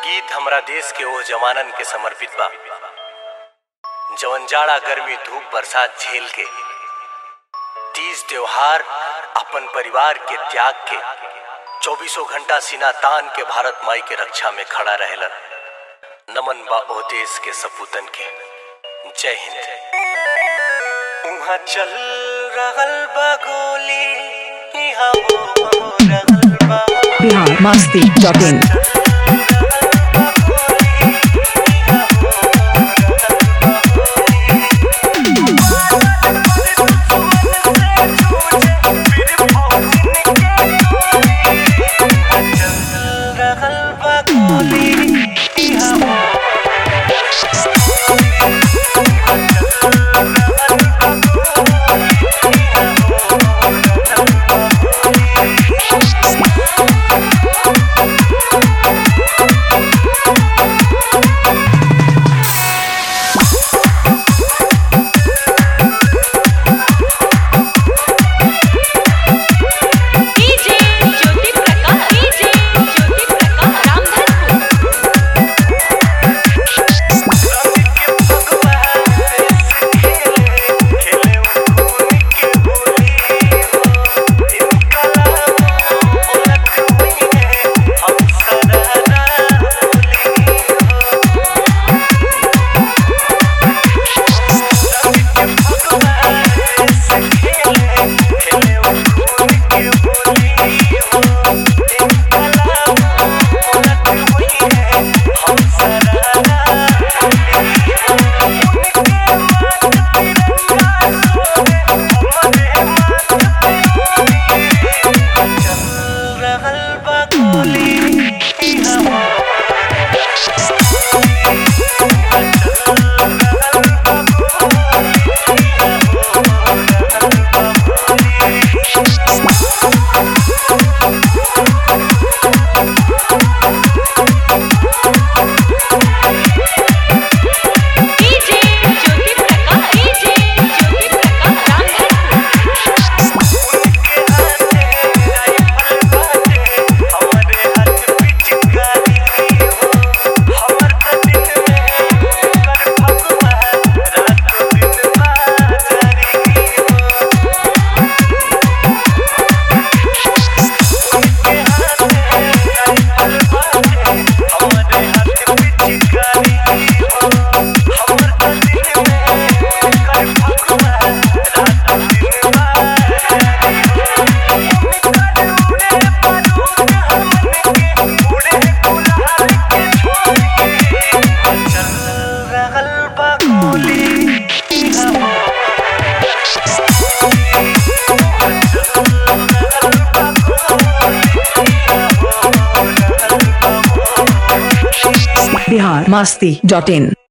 गीत हमरा देश के ओ जवानन के समर्पित बा जवन जाड़ा गर्मी धूप बरसात झेल के तीज त्योहार अपन परिवार के त्याग के चौबीसों घंटा सीना तान के भारत माई के रक्षा में खड़ा रहेलन नमन बा ओ देश के सपूतन के जय हिंद उहाँ चल रहल बा गोली इहाँ हो रहल बा बिहार मस्ती डॉट इन रहल बा गोली इहाँ हो डीजे ज्योति प्रकाश डीजे ज्योति प्रकाश रामधनपुर रहल बा गोली इहाँ हो डीजे ज्योति प्रकाश डीजे ज्योति प्रकाश रामधनपुर रहल बा गोली इहाँ हो बिहार मस्ती डॉट इन